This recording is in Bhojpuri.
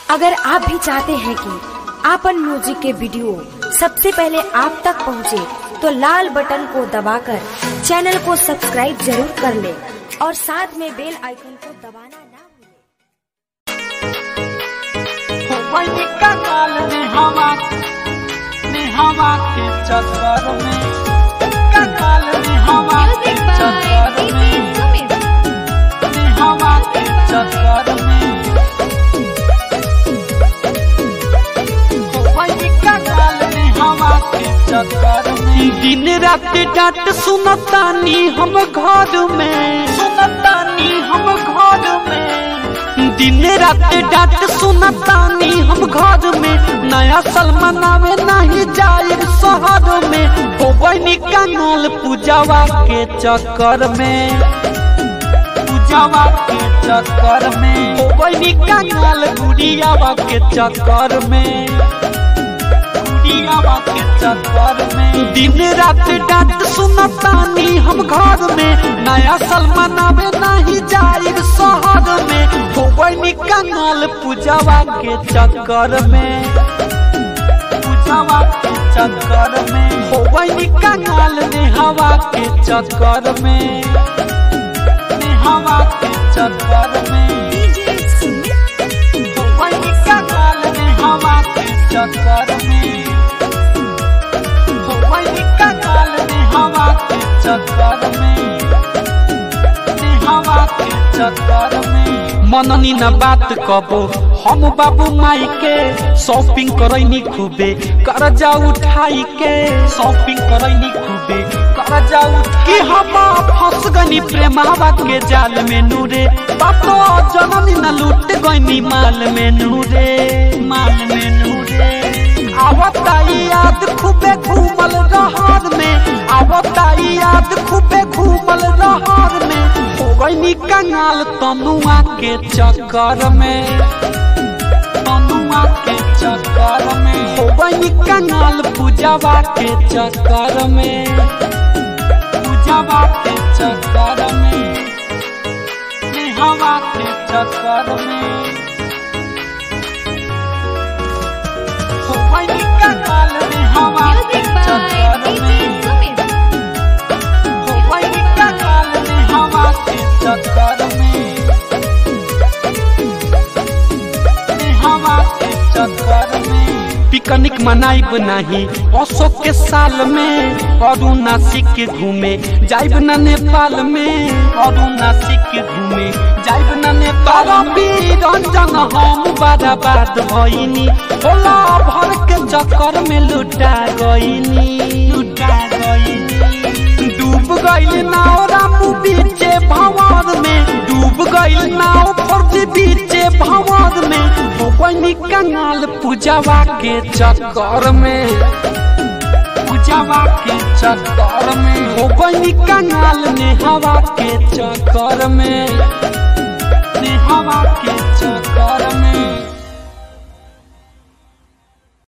अगर आप भी चाहते हैं कि आपन म्यूजिक के वीडियो सबसे पहले आप तक पहुंचे, तो लाल बटन को दबाकर चैनल को सब्सक्राइब जरूर कर ले और साथ में बेल आइकन को दबाना ना भूलें। वही कंगाल में हवा में हवा के चक्कर में कंगाल में हवा के Music by चक्कर DJ में Sumit. में हवा के चक्कर में वही कंगाल में हवा के चक्कर में दिन रात डांट सुनतानी हम घर में सुनतानी हम घर में दिन रात डांट सुनतानी हम घर में नया साल मनावे नहीं जाए शहर में होबनी कानूल पूजावा के चक्कर में पूजावा के चक्कर में होबनी कानूल गुड़ियावा के चक्कर में गुड़ियावा के चक्कर में दिन रात डांट सुनतानी हम घर में नया साल मनावे नहीं जाए शहर में होबनी कानूल पूजावा के चक्कर में पूजावा के चक्कर में होबनी कानूल ने हवा के चक्कर में ने हवा के चक्कर में DJ Sumit. वही कंगाल में हवा के चक्कर में वही कंगाल में हवा के चक्कर में में हवा के चक्कर में मननी न बात कबो हम बाबू माई के शॉपिंग करैनी खूबे कर्जा उठाई के शॉपिंग करैनी खूबे कर्जा उठ कि हम फंस गनी प्रेमावा के जाल में नूरे बातो जननी न लूट गनी माल में नूरे माल में नूरे आवता याद खूबे घूमल रहर में आवता याद खूबे घूमल रहर में हो गईनी कंगाल तनुआ के चक्कर में तनुआ के चक्कर में हो गईनी कंगाल पूजावा के चक्कर में पूजावा के चक्कर में में हवा के चक्कर में हो गईनी कंगाल में हवा के Music by चक्कर DJ में Sumit. वही कंगाल में हवा के चक्कर में में हवा के चक्कर में पिकनिक मनाइब नहीं अशोक के साल में और नासिक घूमे जाइब न नेपाल में और नासिक घूमे जाइब न नेपाल रंजन हम बर्बाद भइनी होला भर के चक्कर में लुटा गइनी लुटा गइनी डूब गइल नाव रामू बीचे भंवर में डूब गइल नाव फर्जी बीचे भंवर में हो गइनी कंगाल पूजावा के चक्कर में पूजावा के चक्कर में हो गइनी कंगाल ने हवा के चक्कर में ने हवा के चक्कर में